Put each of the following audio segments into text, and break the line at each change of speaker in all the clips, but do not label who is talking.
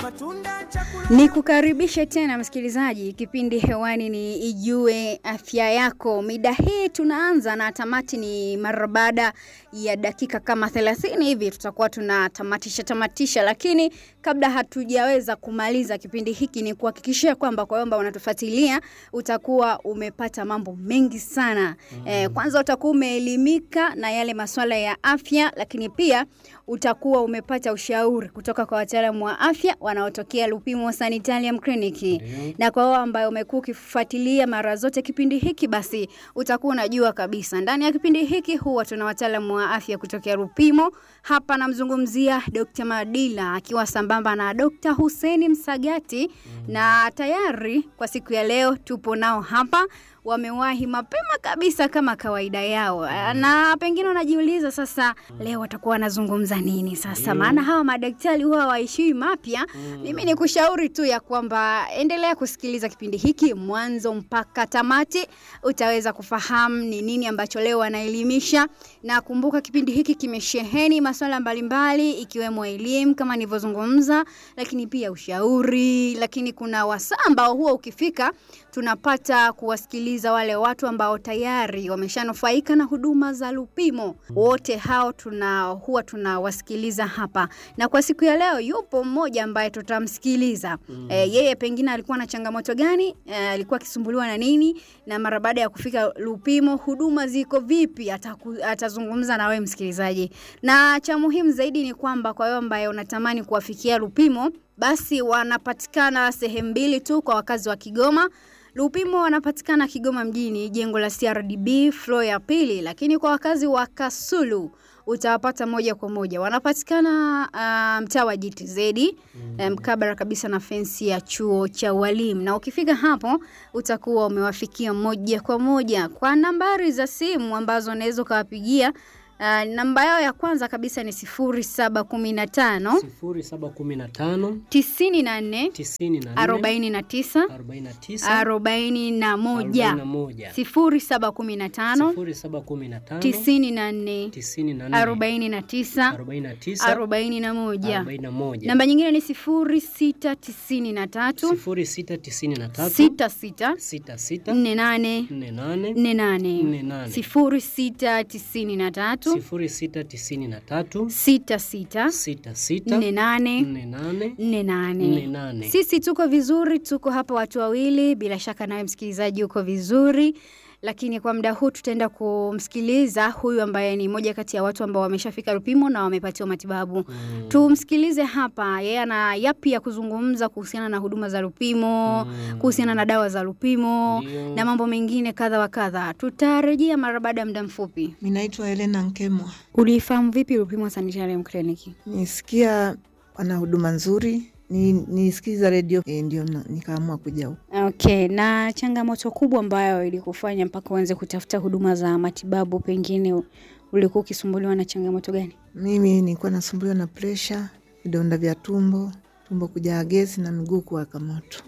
matunda, chakula
Ni kukaribishe tena msikilizaji, kipindi hewani ni Ijue Afya Yako. Mida hii tunaanza na tamati ni mara baada ya dakika kama 30 hivi tutakuwa tunatamatisha tamatisha, lakini kabla hatujaweza kumaliza kipindi hiki ni kuhakikishia kwamba kwa kwamba unatufuatilia utakuwa umepata mambo mengi sana. Eh, kwanza utakuwa umeelimika na yale masuala ya afya, lakini pia utakuwa umepata ushauri kutoka kwa wataalamu wa afya wanaotokea Lupimo Sanitarium Clinic. Na kwa wao ambayo umekuwa ukifuatilia mara zote kipindi hiki, basi utakuwa unajua kabisa ndani ya kipindi hiki huwa tuna wataalamu wa afya kutokea Lupimo. Hapa namzungumzia Dr. Madila akiwa sambamba na Dr. Hussein Msagati na tayari kwa siku ya leo tupo nao hapa wamewahi mapema kabisa kama kawaida yao, na pengine unajiuliza sasa, leo watakuwa wanazungumza nini sasa? Maana hawa madaktari huwa waishiwi mapya. Mimi ni kushauri tu ya kwamba endelea kusikiliza kipindi hiki mwanzo mpaka tamati, utaweza kufahamu ni nini ambacho leo wanaelimisha. Na kumbuka kipindi hiki kimesheheni masuala mbalimbali, ikiwemo elimu kama nilivyozungumza, lakini pia ushauri, lakini kuna wasaa ambao huwa ukifika tunapata kuwasikiliza wale watu ambao tayari wameshanufaika na huduma za Lupimo. Wote hao tuna huwa tunawasikiliza hapa, na kwa siku ya leo yupo mmoja ambaye tutamsikiliza. E, yeye pengine alikuwa na changamoto gani? E, alikuwa akisumbuliwa na nini, na mara baada ya kufika Lupimo huduma ziko vipi? Ataku, atazungumza na wewe msikilizaji, na cha muhimu zaidi ni kwamba kwa wewe ambaye unatamani kuwafikia Lupimo, basi wanapatikana sehemu mbili tu kwa wakazi wa Kigoma. Lupimo wanapatikana Kigoma mjini, jengo la CRDB floor ya pili, lakini kwa wakazi wa Kasulu utawapata moja kwa moja. Wanapatikana uh, mtaa wa GTZ mkabala um, kabisa na fensi ya chuo cha walimu, na ukifika hapo utakuwa umewafikia moja kwa moja kwa nambari za simu ambazo unaweza ukawapigia. Uh, namba yao ya kwanza kabisa ni sifuri saba kumi na tano
sifuri saba kumi na tano
tisini na nne
tisini na nne
arobaini na tisa
arobaini na tisa
arobaini na
arobaini
moja
na moja
sifuri saba kumi na tano
sifuri saba kumi na tano
tisini na nne
tisini na nne
arobaini na tisa
arobaini na tisa
arobaini na moja
arobaini na moja
namba nyingine ni sifuri sita tisini na tatu
sifuri sita tisini na tatu
sita sita
sita sita
nne nane
nne nane
nne nane
nne nane
sifuri sita tisini na tatu
sifuri sita tisini na tatu
sita sita
sita sita
nne nane
nne nane
nne
nne
nane
nane
sisi tuko vizuri, tuko hapa watu wawili. Bila shaka nawe msikilizaji uko vizuri, lakini kwa muda huu tutaenda kumsikiliza huyu ambaye ni moja kati ya watu ambao wameshafika Lupimo na wamepatiwa matibabu. Tumsikilize hapa, yeye ana yapi ya kuzungumza kuhusiana na huduma za Lupimo, kuhusiana na dawa za Lupimo
Ndio.
na mambo mengine kadha wa kadha. Tutarejea mara baada ya muda mfupi.
Mi naitwa Helena Nkemwa.
Ulifahamu vipi Lupimo Sanitarium Clinic?
Nisikia wana huduma nzuri, ni nisikiza redio e, ndio na- nikaamua kuja huku.
Okay, na changamoto kubwa ambayo ilikufanya mpaka uanze kutafuta huduma za matibabu, pengine ulikuwa ukisumbuliwa na changamoto gani?
Mimi nilikuwa nasumbuliwa na presha, vidonda vya tumbo, tumbo kujaa gesi na miguu kuwaka moto.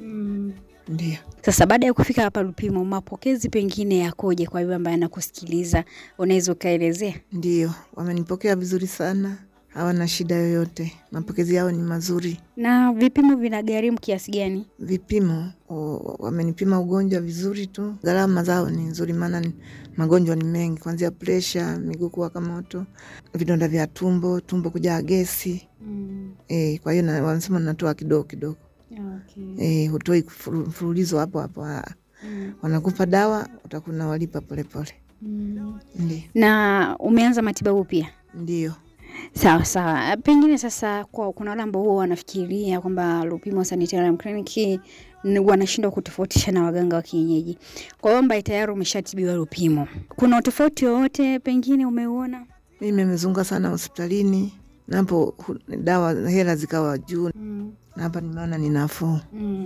Ndio
Sasa baada ya kufika hapa Lupimo, mapokezi pengine yakoje kwa yule ambaye anakusikiliza? Unaweza ukaelezea?
ndio wamenipokea vizuri sana, hawana shida yoyote, mapokezi yao ni mazuri.
Na vipimo vinagharimu kiasi gani?
Vipimo o, wamenipima ugonjwa vizuri tu, gharama zao ni nzuri, maana ni- magonjwa ni mengi, kuanzia presha, miguu kuwaka moto, vidonda vya tumbo, tumbo kujaa gesi e, kwa hiyo na- wanasema natoa kidogo kidogo
Okay.
e, hutoi mfuru- mfululizo hapo hapo, ah. wanakupa dawa utakuna walipa polepole. Ndio,
Na umeanza matibabu pia?
ndio.
Sawa sawa. Pengine sasa kwa kuna wale ambao huwa wanafikiria kwamba Lupimo Sanitarium Clinic ni- wanashindwa kutofautisha na waganga wa kienyeji. Kwa hiyo ambaye tayari umeshatibiwa Lupimo, kuna utofauti wowote pengine umeuona?
Mimi nimezunguka sana hospitalini, napo hu- dawa hela zikawa juu, na hapa nimeona ni nafuu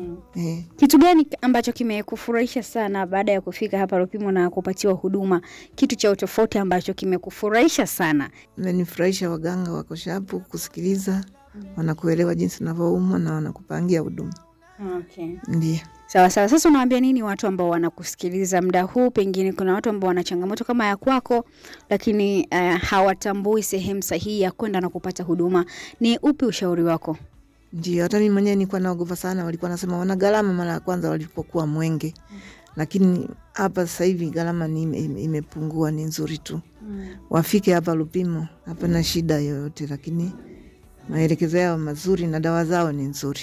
e.
Kitu gani ambacho kimekufurahisha sana baada ya kufika hapa Lupimo na kupatiwa huduma? Kitu cha utofauti ambacho kimekufurahisha sana?
Imenifurahisha, waganga wako shapu kusikiliza, wanakuelewa jinsi unavyoumwa na wanakupangia huduma.
Okay.
Ndio.
Sawa sawa. Sasa unawaambia nini watu ambao wanakusikiliza muda huu? Pengine kuna watu ambao wana changamoto kama ya kwako, lakini uh, hawatambui sehemu sahihi ya kwenda na kupata huduma. Ni upi ushauri wako?
Ndio, hata mimi mwenyewe nilikuwa naogopa sana. Walikuwa nasema wana gharama mara ya kwanza walipokuwa Mwenge, lakini hapa sasa hivi gharama ni ime- ime- imepungua, ni nzuri tu. Wafike hapa Lupimo, hapana shida yoyote, lakini maelekezo yao mazuri na dawa zao ni nzuri.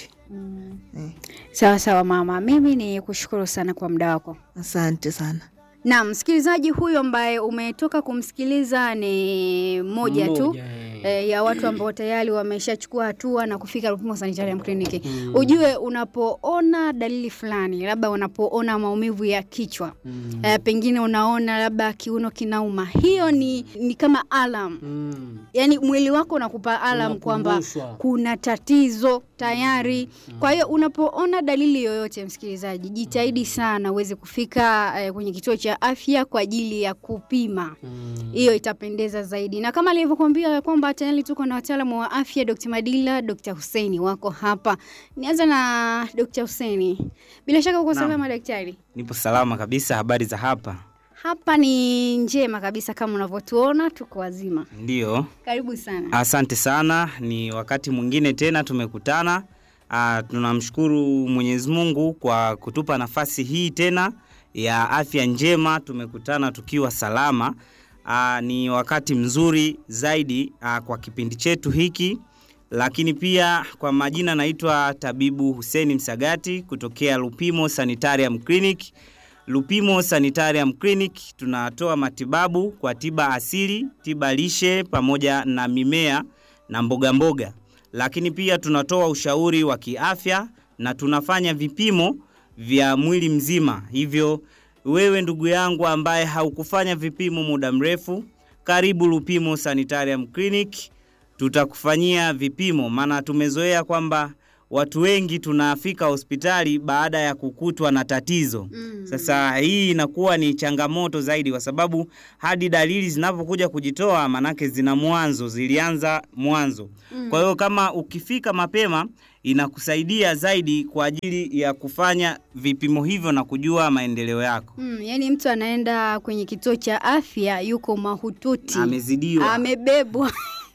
Eh,
Sawa sawa mama, mimi ni kushukuru sana kwa muda wako.
asante sana.
Na msikilizaji huyo ambaye umetoka kumsikiliza ni moja tu
Mmoja, eh.
e, ya watu ambao tayari wameshachukua hatua na kufika Rupimo Sanitarium Clinic. Ujue unapoona dalili fulani, labda unapoona maumivu ya kichwa
Mm.
e, pengine unaona labda kiuno kinauma, hiyo ni, ni kama alam
Mm.
yaani mwili wako unakupa alam kwamba
Unakumbushwa.
kuna tatizo tayari. Kwa hiyo unapoona dalili yoyote, msikilizaji, jitahidi sana uweze kufika eh, kwenye kituo cha afya kwa ajili ya kupima.
Mm.
Hiyo itapendeza zaidi, na kama alivyokuambia kwamba tayari tuko na wataalamu wa afya, Dr. Madila, Dr. Husseini wako hapa. Nianza na Dr. Husseini, bila shaka uko
Naam.
salama daktari?
Nipo salama kabisa. Habari za hapa?
Hapa ni njema kabisa, kama unavyotuona tuko wazima.
Ndiyo,
Karibu sana.
asante sana. Ni wakati mwingine tena tumekutana. Ah, tunamshukuru Mwenyezi Mungu kwa kutupa nafasi hii tena ya afya njema. Tumekutana tukiwa salama. Ah, ni wakati mzuri zaidi ah, kwa kipindi chetu hiki, lakini pia kwa majina naitwa tabibu Hussein Msagati kutokea Lupimo Sanitarium Clinic. Lupimo Sanitarium Clinic tunatoa matibabu kwa tiba asili, tiba lishe pamoja na mimea na mboga mboga. Lakini pia tunatoa ushauri wa kiafya na tunafanya vipimo vya mwili mzima. Hivyo wewe ndugu yangu ambaye haukufanya vipimo muda mrefu, karibu Lupimo Sanitarium Clinic tutakufanyia vipimo, maana tumezoea kwamba watu wengi tunafika hospitali baada ya kukutwa na tatizo. Sasa hii inakuwa ni changamoto zaidi, kwa sababu hadi dalili zinapokuja kujitoa, manake zina mwanzo, zilianza mwanzo. Kwa hiyo kama ukifika mapema inakusaidia zaidi kwa ajili ya kufanya vipimo hivyo na kujua maendeleo yako.
Mm, yani mtu anaenda kwenye kituo cha afya yuko mahututi,
Amezidiwa,
amebebwa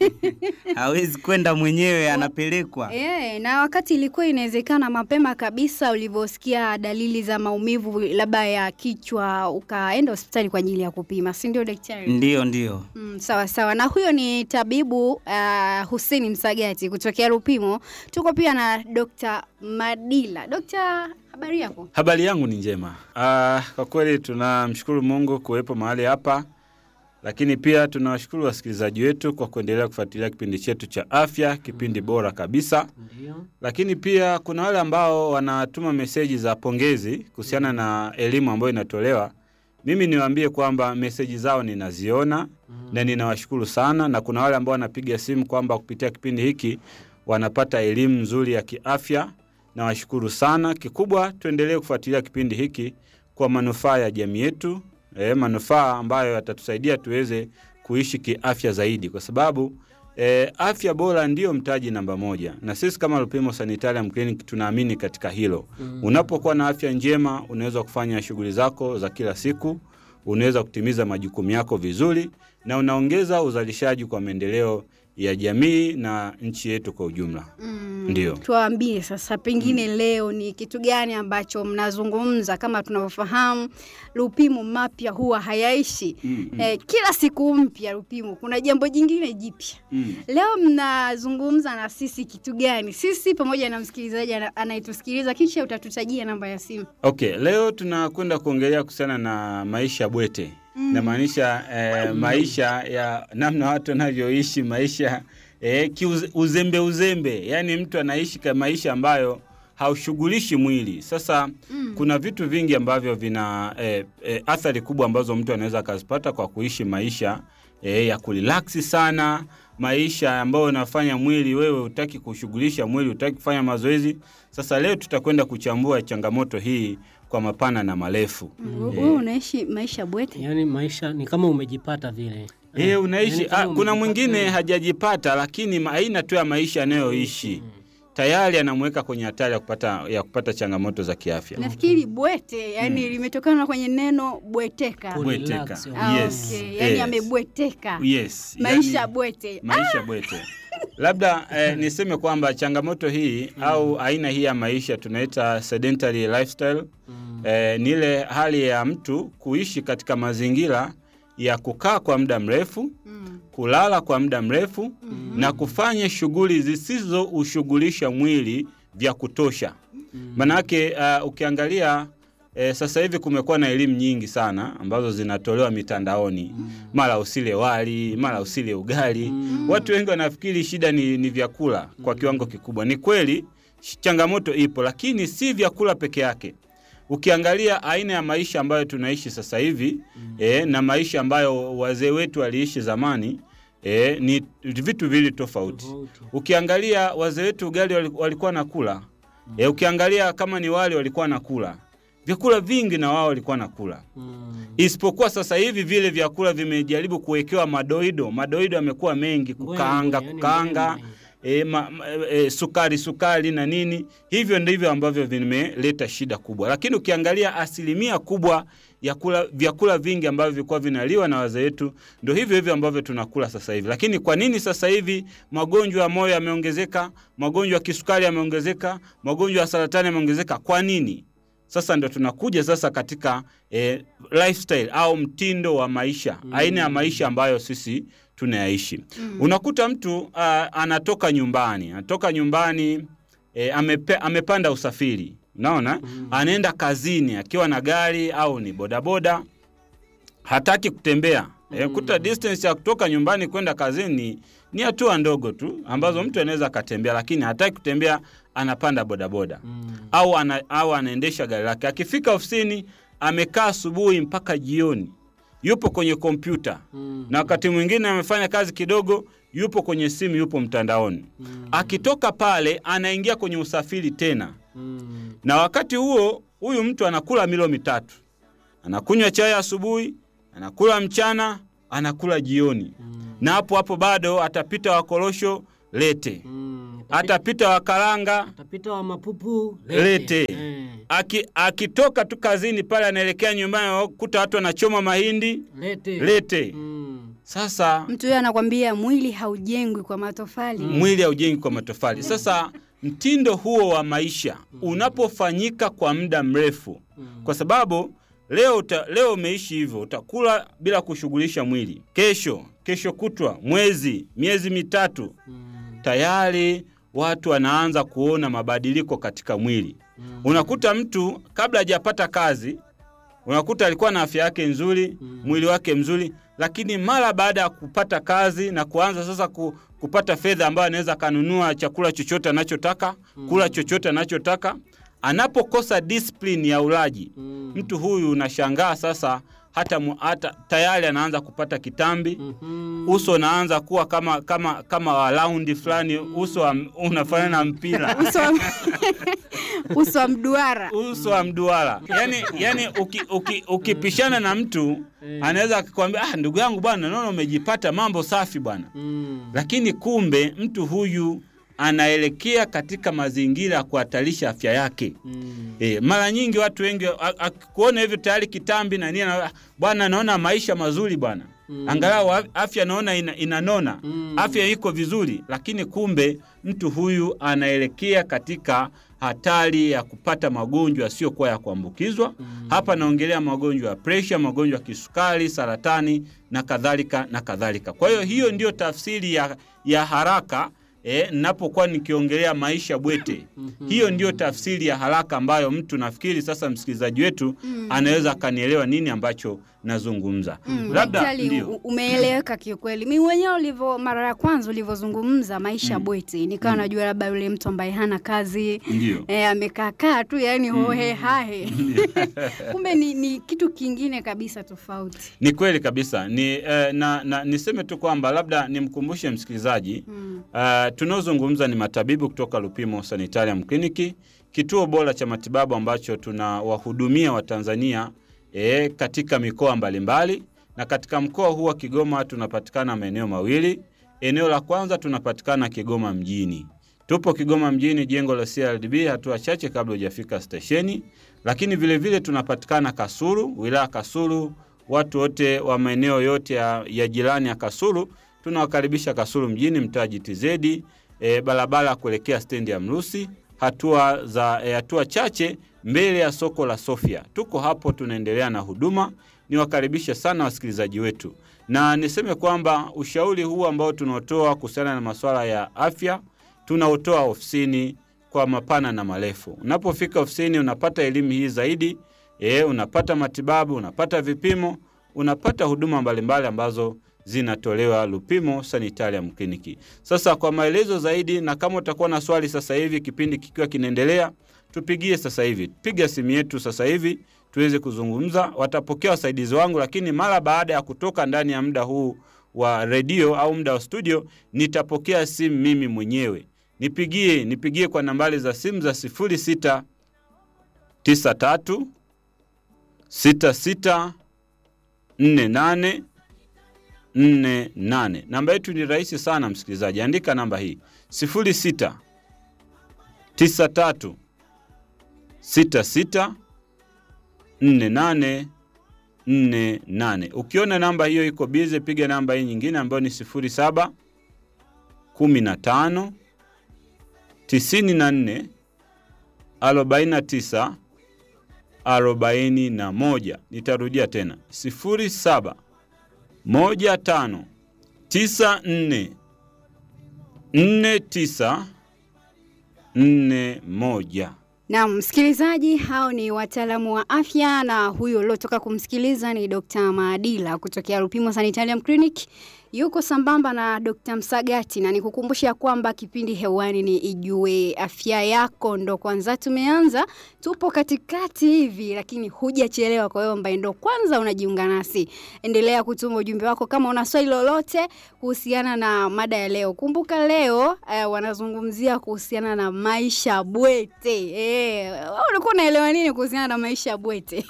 hawezi kwenda mwenyewe, anapelekwa.
e, na wakati ilikuwa inawezekana mapema kabisa, ulivyosikia dalili za maumivu labda ya kichwa, ukaenda hospitali kwa ajili ya kupima, si ndio daktari?
Ndiyo, ndiyo.
Mm, sawa sawa. Na huyo ni tabibu uh, Hussein Msagati kutokea Lupimo. Tuko pia na Dr. Madila. Dr. habari yako?
Habari yangu ni njema. Ah, kwa kweli tunamshukuru Mungu kuwepo mahali hapa, lakini pia tunawashukuru wasikilizaji wetu kwa kuendelea kufuatilia kipindi chetu cha afya, kipindi bora kabisa.
Ndio.
Lakini pia kuna wale ambao wanatuma meseji za pongezi kuhusiana na elimu ambayo inatolewa. Mimi niwaambie kwamba meseji zao ninaziona na ninawashukuru sana, na kuna wale ambao wanapiga simu kwamba kupitia kipindi hiki wanapata elimu nzuri ya kiafya. Nawashukuru sana. Kikubwa tuendelee kufuatilia kipindi hiki kwa manufaa ya jamii yetu, e, manufaa ambayo yatatusaidia tuweze kuishi kiafya zaidi, kwa sababu e, afya bora ndiyo mtaji namba moja, na sisi kama Lupimo Sanitarium Clinic tunaamini katika hilo. Unapokuwa na afya njema, unaweza kufanya shughuli zako za kila siku, unaweza kutimiza majukumu yako vizuri, na unaongeza uzalishaji kwa maendeleo ya jamii na nchi yetu kwa ujumla.
Mm,
Ndio.
Tuambie sasa pengine leo ni kitu gani ambacho mnazungumza kama tunavyofahamu Lupimo mapya huwa hayaishi. Eh, kila siku mpya Lupimo kuna jambo jingine jipya.
Mm.
Leo mnazungumza na sisi kitu gani? Sisi pamoja na msikilizaji ana- anayetusikiliza kisha utatutajia namba ya simu.
Okay, leo tunakwenda kuongelea kuhusiana na maisha bwete mm. namaanisha eh, maisha ya namna watu wanavyoishi maisha eh, kiuze- uzembe uzembe, yaani mtu anaishi ka maisha ambayo haushughulishi mwili. Sasa mm. kuna vitu vingi ambavyo vina eh, eh, athari kubwa ambazo mtu anaweza akazipata kwa kuishi maisha eh, ya kurilaksi sana maisha ambayo unafanya mwili wewe hutaki kushughulisha mwili, hutaki kufanya mazoezi. Sasa leo tutakwenda kuchambua changamoto hii kwa mapana na marefu.
Wewe unaishi maisha bwete?
Yaani maisha ni kama umejipata vile.
E, unaishi
Yaani kama
ah, kuna
umejipata-
mwingine hajajipata, lakini ma- aina tu ya maisha anayoishi tayari anamweka kwenye hatari ya kupata, ya kupata changamoto za kiafya.
Nafikiri bwete yani limetokana kwenye neno bweteka.
Ku-
Bweteka.
Relax,
Ah,
Yes,
okay. Yani
yes.
amebweteka.
Yes,
Maisha
yani-
bwete.
maisha bwete. labda eh, niseme kwamba changamoto hii au aina hii ya maisha tunaita sedentary lifestyle eh, ni ile hali ya mtu kuishi katika mazingira ya kukaa kwa muda mrefu kulala kwa muda mrefu na kufanya shughuli zisizoushughulisha mwili vya kutosha manake uh, ukiangalia E, sasa hivi kumekuwa na elimu nyingi sana ambazo zinatolewa mitandaoni mara usile wali mara usile ugali watu wengi wanafikiri shida ni, ni vyakula kwa kiwango kikubwa ni kweli sh- changamoto ipo lakini si vyakula peke yake ukiangalia aina ya maisha ambayo tunaishi sasa hivi e, na maisha ambayo wazee wetu waliishi zamani e, ni vitu vili tofauti
Tofauti.
ukiangalia wazee wetu ugali wali- walikuwa nakula e, ukiangalia kama ni wali walikuwa nakula vyakula vingi na wao walikuwa nakula
Mm.
isipokuwa sasa hivi vile vyakula vimejaribu kuwekewa madoido madoido yamekuwa mengi kukaanga
Mbwembwe, yani
kukaanga
mbwembwe.
e, ma, ma, e, sukari sukari na nini hivyo ndivyo ambavyo vimeleta shida kubwa lakini ukiangalia asilimia kubwa ya kula, vyakula vingi ambavyo vilikuwa vinaliwa na wazee wetu ndo hivyo hivyo ambavyo tunakula sasa hivi lakini kwa nini sasa hivi magonjwa ya moyo yameongezeka magonjwa ya kisukari yameongezeka magonjwa ya saratani yameongezeka kwa nini sasa ndo tunakuja sasa katika eh, lifestyle au mtindo wa maisha mm. aina ya maisha ambayo sisi tunayaishi mm. unakuta mtu uh, anatoka nyumbani anatoka nyumbani eh, amepe, amepanda usafiri unaona mm. anaenda kazini akiwa na gari au ni bodaboda hataki kutembea mm. e, kuta distance ya kutoka nyumbani kwenda kazini ni hatua ndogo tu ambazo mtu anaweza akatembea lakini hataki kutembea anapanda bodaboda
Mm.
au, ana, au anaendesha gari lake akifika ofisini amekaa asubuhi mpaka jioni yupo kwenye kompyuta
Mm.
na wakati mwingine amefanya kazi kidogo yupo kwenye simu yupo mtandaoni
Mm.
akitoka pale anaingia kwenye usafiri tena
Mm.
na wakati huo huyu mtu anakula milo mitatu anakunywa chai asubuhi anakula mchana anakula jioni
Mm.
na hapo hapo bado atapita wakorosho lete
Mm.
atapita wakaranga
Atapita wa mapupu
Lete.
Eh.
Aki, akitoka tu kazini pale anaelekea nyumbani kuta watu wanachoma mahindi
Lete.
lete
Mm.
sasa
Mtu huyo anakwambia mwili haujengwi kwa matofali.
mwili haujengi kwa matofali sasa mtindo huo wa maisha unapofanyika kwa muda mrefu kwa sababu leo uta, leo umeishi hivyo utakula bila kushughulisha mwili kesho kesho kutwa mwezi miezi mitatu
Mm.
tayari watu wanaanza kuona mabadiliko katika mwili
Mm.
unakuta mtu kabla hajapata kazi unakuta alikuwa na afya yake nzuri
Mm.
mwili wake mzuri lakini mara baada ya kupata kazi na kuanza sasa ku, kupata fedha ambayo anaweza akanunua chakula chochote anachotaka kula chochote anachotaka anapokosa discipline ya ulaji
Mm.
mtu huyu unashangaa sasa hata, mu- hata tayari anaanza kupata kitambi
Mhm.
uso unaanza kuwa kama kama kama wa raundi fulani uso wa- unafanana na mpira
Uso wa, uso wa mduara.
uso wa mduara yani, yani uki, uki, ukipishana na mtu anaweza akikwambia ah, ndugu yangu bwana naona umejipata mambo safi bwana
Mm.
lakini kumbe mtu huyu anaelekea katika mazingira ya kuhatarisha afya yake
Mm.
E, mara nyingi watu wengi a- akikuona hivyo tayari kitambi na nini, ana- bwana naona maisha mazuri bwana
Mm.
angalau af- afya naona ina, inanona
Mm.
afya iko vizuri, lakini kumbe mtu huyu anaelekea katika hatari ya kupata magonjwa yasiyokuwa ya kuambukizwa. Hapa naongelea magonjwa ya presha, magonjwa ya kisukari, saratani na kadhalika na kadhalika. Kwa hiyo hiyo ndiyo tafsiri ya, ya haraka eh, napokuwa nikiongelea maisha bwete. Hiyo ndiyo tafsiri ya haraka ambayo mtu nafikiri sasa msikilizaji wetu anaweza akanielewa nini ambacho nazungumza.
Mm,
Labda
daktari,
ndio.
u- umeeleweka kiukweli. Mi mwenyewe ulivyo mara ya kwanza ulivyozungumza maisha bweti, nikawa najua labda yule mtu ambaye hana kazi
Ndio.
e, amekaakaa tu yani hohe hahe kumbe ni, ni kitu kingine kabisa tofauti.
Ni kweli kabisa ni, eh, na, na niseme tu kwamba labda nimkumbushe msikilizaji
Mm.
uh, tunaozungumza ni matabibu kutoka Lupimo Sanitarium Clinic, kituo bora cha matibabu ambacho tunawahudumia Watanzania eh, katika mikoa mbalimbali, na katika mkoa huu wa Kigoma tunapatikana maeneo mawili. Eneo la kwanza tunapatikana Kigoma mjini, tupo Kigoma mjini, jengo la CRDB, hatua chache kabla hujafika stesheni, lakini vilevile vile tunapatikana Kasulu, wilaya Kasulu. Watu wote wa maeneo yote ya, ya jirani ya Kasulu tunawakaribisha Kasulu mjini, mtaa GTZ, e, barabara kuelekea stendi ya Mrusi, hatua za e, hatua chache mbele ya soko la Sofia. Tuko hapo, tunaendelea na huduma. Niwakaribishe sana wasikilizaji wetu, na niseme kwamba ushauri huu ambao tunaotoa kuhusiana na masuala ya afya tunaotoa ofisini kwa mapana na marefu. Unapofika ofisini unapata elimu hii zaidi e, unapata matibabu, unapata vipimo, unapata huduma mbalimbali ambazo zinatolewa Lupimo Sanitarium Clinic. Sasa kwa maelezo zaidi, na kama utakuwa na swali sasa hivi kipindi kikiwa kinaendelea, tupigie sasa hivi, piga simu yetu sasa hivi tuweze kuzungumza. Watapokea wasaidizi wangu, lakini mara baada ya kutoka ndani ya muda huu wa redio au muda wa studio, nitapokea simu mimi mwenyewe. Nipigie, nipigie kwa nambari za simu za 06 93 66 48 48. Namba yetu ni rahisi sana msikilizaji, andika namba hii 06 93 66 48 48. Ukiona namba hiyo iko bize, piga namba hii nyingine ambayo ni 07 15 94 49 41. Nitarudia tena 07 15 94 49 41.
Na msikilizaji, hao ni wataalamu wa afya, na huyo uliotoka kumsikiliza ni Dr. Maadila kutokea Lupimo Sanitarium Clinic. Yuko sambamba na Dr. Msagati, na nikukumbusha kwamba kipindi hewani ni Ijue Afya Yako. Ndo kwanza tumeanza, tupo katikati hivi, lakini hujachelewa. Kwa hiyo ambaye ndo kwanza unajiunga nasi, endelea kutuma ujumbe wako kama una swali lolote kuhusiana na mada ya leo. Kumbuka leo eh, wanazungumzia kuhusiana na maisha bwete. Eh, wewe ulikuwa unaelewa nini kuhusiana na maisha bwete?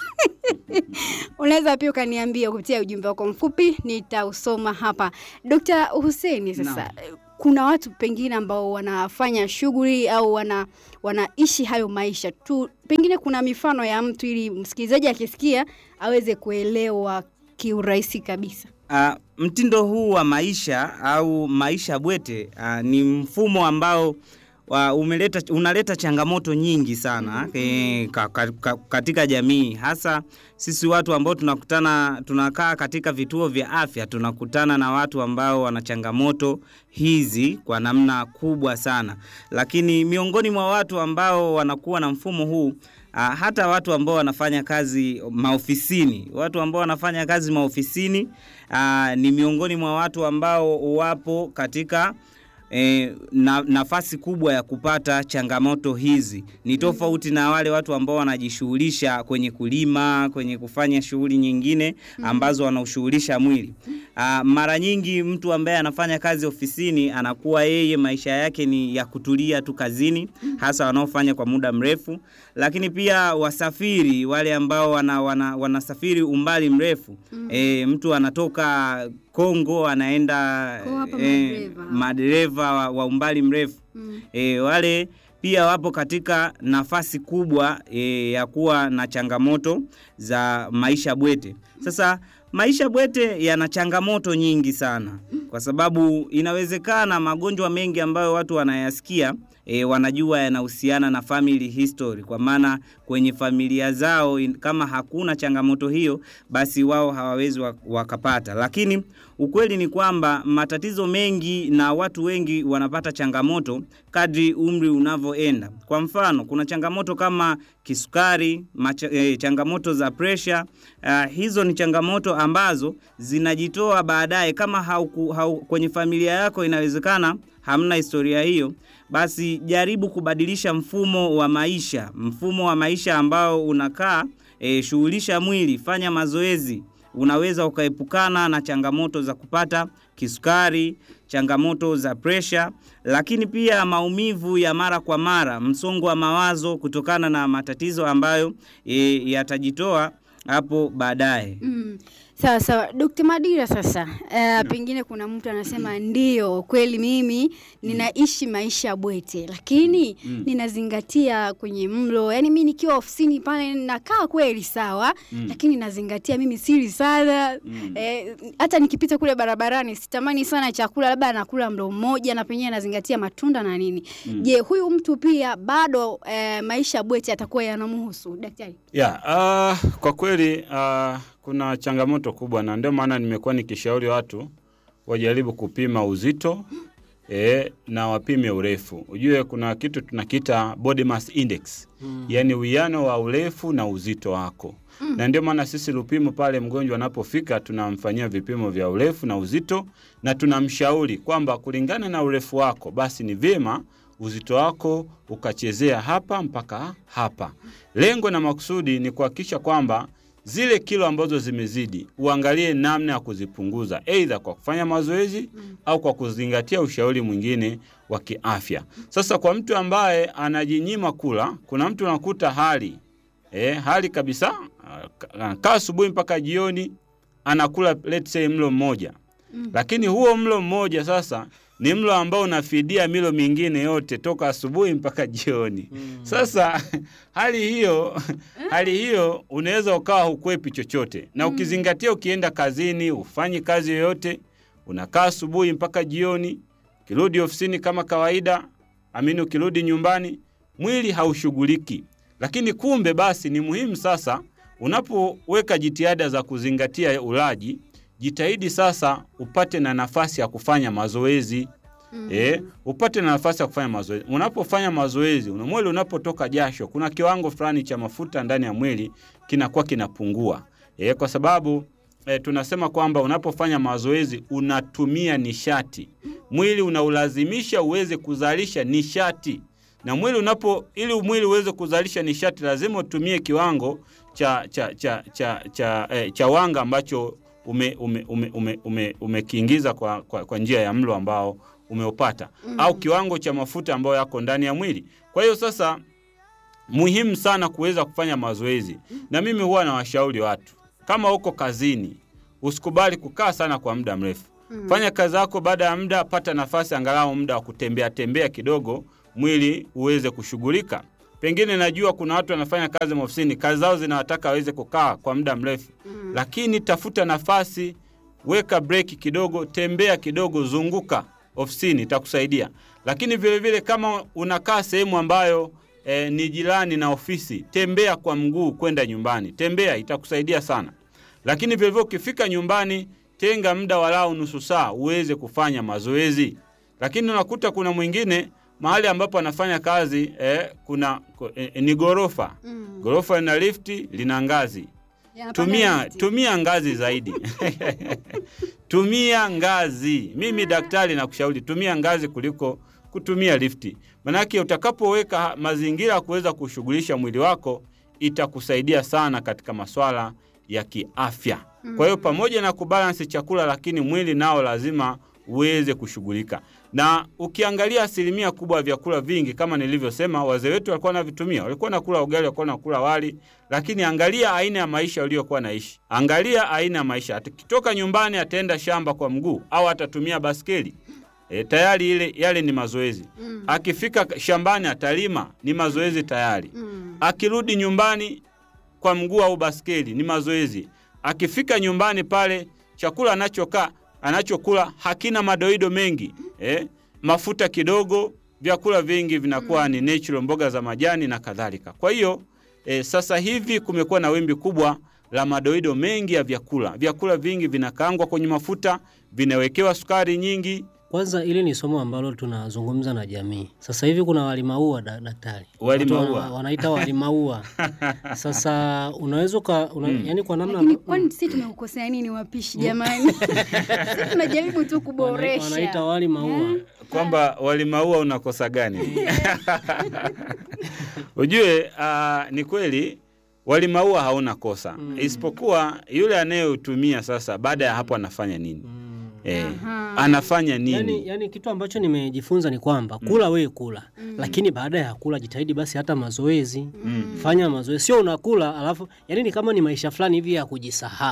Unaweza pia ukaniambia kupitia ujumbe wako mfupi, nitausoma hapa. Dr. Hussein, sasa kuna watu pengine ambao wanafanya shughuli au wana wanaishi hayo maisha tu, pengine kuna mifano ya mtu ili msikilizaji akisikia aweze kuelewa kiurahisi kabisa.
Uh, mtindo huu wa maisha au maisha bwete uh, ni mfumo ambao wa umeleta unaleta changamoto nyingi sana e, ka, ka, ka, katika jamii hasa sisi watu ambao tunakutana tunakaa katika vituo vya afya tunakutana na watu ambao wana changamoto hizi kwa namna kubwa sana lakini miongoni mwa watu ambao wanakuwa na mfumo huu Uh, hata watu ambao wanafanya kazi maofisini, watu ambao wanafanya kazi maofisini uh, ni miongoni mwa watu ambao wapo katika E, na, nafasi kubwa ya kupata changamoto hizi ni tofauti na wale watu ambao wanajishughulisha kwenye kulima, kwenye kufanya shughuli nyingine ambazo wanaushughulisha mwili. Aa, mara nyingi mtu ambaye anafanya kazi ofisini anakuwa yeye maisha yake ni ya kutulia tu kazini, hasa wanaofanya kwa muda mrefu, lakini pia wasafiri wale ambao wana, wana, wanasafiri umbali mrefu e, mtu anatoka Kongo anaenda
Kwa hapa
eh,
madereva.
madereva wa, wa umbali mrefu
Mm.
e, wale pia wapo katika nafasi kubwa e, ya kuwa na changamoto za maisha bwete. Sasa maisha bwete yana changamoto nyingi sana, kwa sababu inawezekana magonjwa mengi ambayo watu wanayasikia e, wanajua yanahusiana na family history, kwa maana kwenye familia zao in, kama hakuna changamoto hiyo, basi wao hawawezi wa- wakapata. Lakini ukweli ni kwamba matatizo mengi na watu wengi wanapata changamoto kadri umri unavyoenda. Kwa mfano, kuna changamoto kama kisukari, macha, eh, changamoto za presha. Uh, hizo ni changamoto ambazo zinajitoa baadaye kama hauku, hau, kwenye familia yako inawezekana hamna historia hiyo, basi jaribu kubadilisha mfumo wa maisha, mfumo wa maisha ambao unakaa e, shughulisha mwili, fanya mazoezi, unaweza ukaepukana na changamoto za kupata kisukari, changamoto za presha, lakini pia maumivu ya mara kwa mara, msongo wa mawazo kutokana na matatizo ambayo e, yatajitoa hapo baadaye.
Mm. Sawa sawa, Dr. Madira sasa, uh, pengine kuna mtu anasema ndio kweli mimi ninaishi maisha bwete, lakini ninazingatia kwenye mlo. Yaani mimi nikiwa ofisini pale nakaa kweli sawa, lakini nazingatia mimi sili sana. Eh, hata nikipita kule barabarani sitamani sana chakula, labda nakula mlo mmoja na penyewe nazingatia matunda na nini. Je, huyu mtu pia bado eh, maisha bwete atakuwa yanamhusu daktari?
Ya, uh, kwa kweli uh, kuna changamoto kubwa na ndio maana nimekuwa nikishauri watu wajaribu kupima uzito e, na wapime urefu. Ujue kuna kitu tunakiita body mass index mm. yaani uwiano wa urefu na uzito wako mm. na ndio maana sisi Lupimo pale mgonjwa anapofika tunamfanyia vipimo vya urefu na uzito na tunamshauri kwamba kulingana na urefu wako basi ni vyema uzito wako ukachezea hapa mpaka hapa. Lengo na makusudi ni kuhakikisha kwamba zile kilo ambazo zimezidi uangalie namna ya kuzipunguza, aidha kwa kufanya mazoezi au kwa kuzingatia ushauri mwingine wa kiafya. Sasa kwa mtu ambaye anajinyima kula, kuna mtu unakuta hali eh, hali kabisa, anakaa asubuhi mpaka jioni anakula let's say mlo mmoja lakini huo mlo mmoja sasa ni mlo ambao unafidia milo mingine yote toka asubuhi mpaka jioni. Sasa hali hiyo hali hiyo unaweza ukawa hukwepi chochote, na ukizingatia, ukienda kazini ufanyi kazi yoyote, unakaa asubuhi mpaka jioni, ukirudi ofisini kama kawaida, amini, ukirudi nyumbani mwili haushughuliki. Lakini kumbe basi ni muhimu sasa, unapoweka jitihada za kuzingatia ulaji jitahidi sasa upate na nafasi ya kufanya mazoezi mm. E, upate na nafasi ya kufanya mazoezi. Unapofanya mazoezi, una mwili unapotoka jasho, kuna kiwango fulani cha mafuta ndani ya mwili kinakuwa kinapungua e, kwa sababu e, tunasema kwamba unapofanya mazoezi unatumia nishati, mwili unaulazimisha uweze kuzalisha nishati na mwili unapo ili mwili uweze kuzalisha nishati lazima utumie kiwango cha cha cha cha cha, eh, cha wanga ambacho ume, ume, ume, ume, ume, umekiingiza kwa, kwa, kwa njia ya mlo ambao umeupata mm. au kiwango cha mafuta ambayo yako ndani ya mwili. Kwa hiyo sasa muhimu sana kuweza kufanya mazoezi, na mimi huwa nawashauri watu kama uko kazini, usikubali kukaa sana kwa muda mrefu mm. fanya kazi yako, baada ya muda pata nafasi angalau muda wa kutembea tembea kidogo, mwili uweze kushughulika. Pengine najua kuna watu wanafanya kazi maofisini, kazi zao zinawataka waweze kukaa kwa muda mrefu mm. lakini tafuta nafasi, weka breki kidogo, tembea kidogo, zunguka ofisini, itakusaidia. Lakini vilevile vile kama unakaa sehemu ambayo e, ni jirani na ofisi, tembea kwa mguu kwenda nyumbani, tembea, itakusaidia sana. Lakini vilevile ukifika nyumbani, tenga muda walau nusu saa uweze kufanya mazoezi. Lakini unakuta kuna mwingine mahali ambapo anafanya kazi eh, kuna eh, ni gorofa mm. Gorofa lina lifti, lina ngazi. Tumia, tumia ngazi zaidi tumia ngazi. Mimi daktari nakushauri tumia ngazi kuliko kutumia lifti, manake utakapoweka mazingira ya kuweza kushughulisha mwili wako itakusaidia sana katika maswala ya kiafya. Kwa hiyo pamoja na kubalansi chakula, lakini mwili nao lazima uweze kushughulika na ukiangalia asilimia kubwa ya vyakula vingi kama nilivyosema, wazee wetu walikuwa wanavitumia, walikuwa nakula ugali, walikuwa nakula wali. Lakini angalia aina ya maisha waliokuwa naishi, angalia aina ya maisha. Akitoka nyumbani ataenda shamba kwa mguu au atatumia baskeli e, tayari ile yale ni mazoezi mm. Akifika shambani atalima, ni mazoezi tayari mm. Akirudi nyumbani kwa mguu au baskeli, ni mazoezi. Akifika nyumbani pale chakula anachokaa anachokula hakina madoido mengi eh, mafuta kidogo, vyakula vingi vinakuwa ni natural, mboga za majani na kadhalika. Kwa hiyo eh, sasa hivi kumekuwa na wimbi kubwa la madoido mengi ya vyakula. Vyakula vingi vinakaangwa kwenye mafuta, vinawekewa sukari nyingi.
Kwanza hili ni somo ambalo tunazungumza na jamii. Sasa hivi kuna walimaua da, daktari.
Wali
Watu
maua.
wana- wanaita walimaua. Sasa unaweza uka una, yani kwa namna
Lakini kwani sisi tumekukosea nini wapishi jamani? Sisi tunajaribu tu
wana-
kuboresha.
wanaita wali maua.
kwamba walimaua unakosa gani? Ujue uh, ni kweli walimaua hauna kosa mm. isipokuwa yule anayeutumia sasa, baada ya hapo anafanya nini?
Mm.
Eh,
Aha.
anafanya nini?
Yani, yani kitu ambacho nimejifunza ni kwamba kula wewe kula, lakini baada ya kula jitahidi basi hata mazoezi fanya mazoezi, sio unakula alafu, yani ni kama ni maisha fulani hivi ya kujisahau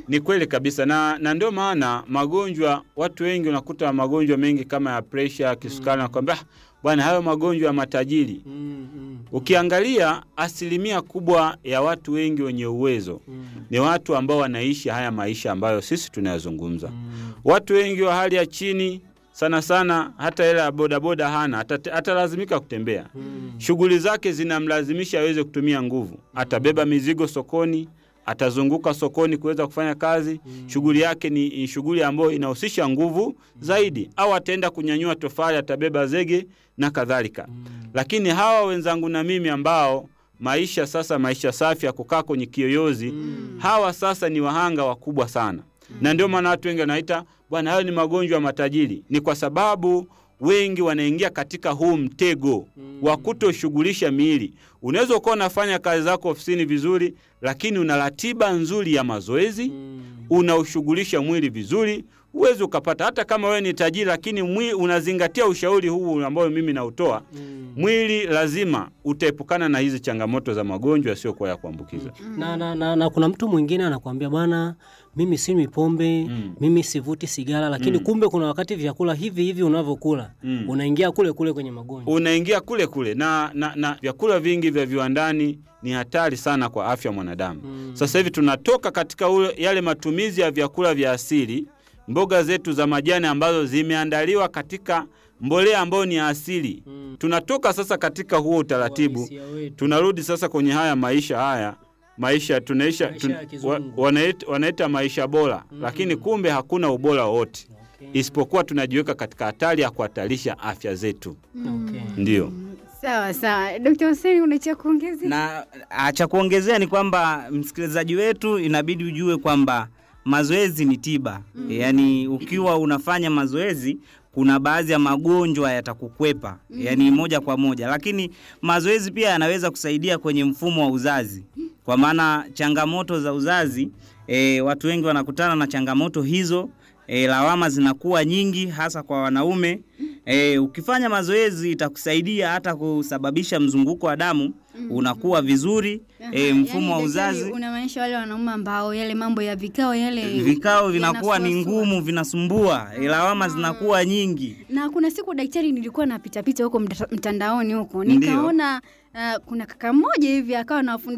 Ni kweli kabisa na, na ndio maana magonjwa, watu wengi unakuta magonjwa mengi kama ya presha, kisukari, nakwambia "Ah, bwana, hayo magonjwa ya matajiri.
Mm, mm,
Ukiangalia asilimia kubwa ya watu wengi wenye uwezo
mm,
ni watu ambao wanaishi haya maisha ambayo sisi tunayazungumza.
mm.
Watu wengi wa hali ya chini sana sana, hata hela ya bodaboda hana, ata- atalazimika kutembea.
Mm.
Shughuli zake zinamlazimisha aweze kutumia nguvu. Atabeba mizigo sokoni, atazunguka sokoni kuweza kufanya kazi. Shughuli yake ni ni shughuli ambayo inahusisha nguvu zaidi, au ataenda kunyanyua tofali, atabeba zege na kadhalika. Lakini hawa wenzangu na mimi ambao maisha sasa, maisha safi ya kukaa kwenye kiyoyozi, hawa sasa ni wahanga wakubwa sana, na ndio maana watu wengi wanaita bwana, hayo ni magonjwa ya matajiri. Ni kwa sababu wengi wanaingia katika huu mtego wa kutoshughulisha miili. Unaweza ukawa unafanya kazi zako ofisini vizuri, lakini una ratiba nzuri ya mazoezi, unaushughulisha mwili vizuri, huwezi ukapata hata kama wewe ni tajiri, lakini mwi, unazingatia ushauri huu ambao mimi nautoa mwili lazima utaepukana na hizi changamoto za magonjwa yasiyokuwa ya kuambukiza.
na, na, na, na kuna mtu mwingine anakuambia bwana, mimi sinywi pombe
Mm.
mimi sivuti sigara, lakini kumbe kuna wakati vyakula hivi hivi unavyokula
Mm.
unaingia kule kule kwenye magonjwa.
Unaingia kule kule na, na, na vyakula vingi vya viwandani ni hatari sana kwa afya ya mwanadamu.
Mm.
Sasa hivi tunatoka katika ule, yale matumizi ya vyakula vya asili, mboga zetu za majani ambazo zimeandaliwa katika mbolea ambayo ni ya asili.
Mm.
Tunatoka sasa katika huo utaratibu
Uhalisia wetu.
tunarudi sasa kwenye haya maisha haya maisha tunaisha
Maisha ya kizungu.
wa, wanaita, wanaita maisha bora lakini kumbe hakuna ubora wowote
Okay.
isipokuwa tunajiweka katika hatari ya kuhatarisha afya zetu
Okay.
ndio
Sawa sawa, Dr. Hussein una cha kuongezea?
na ah, cha kuongezea ni kwamba msikilizaji wetu inabidi ujue kwamba mazoezi ni tiba mm. yaani ukiwa unafanya mazoezi kuna baadhi ya magonjwa yatakukwepa mm. yaani moja kwa moja lakini mazoezi pia yanaweza kusaidia kwenye mfumo wa uzazi kwa maana changamoto za uzazi e, watu wengi wanakutana na changamoto hizo e, lawama zinakuwa nyingi hasa kwa wanaume e, ukifanya mazoezi itakusaidia hata kusababisha mzunguko wa damu unakuwa vizuri e,
Aha,
mfumo wa
yani daktari,
uzazi
unamaanisha wale wanaume ambao yale mambo ya vikao yale
vikao vinakuwa ni
yanasuasua.
ngumu vinasumbua e, lawama zinakuwa nyingi
na kuna siku daktari nilikuwa napitapita huko mta- mtandaoni huko
Ndiyo.
nikaona uh, kuna kaka mmoja hivi akawa anawafundisha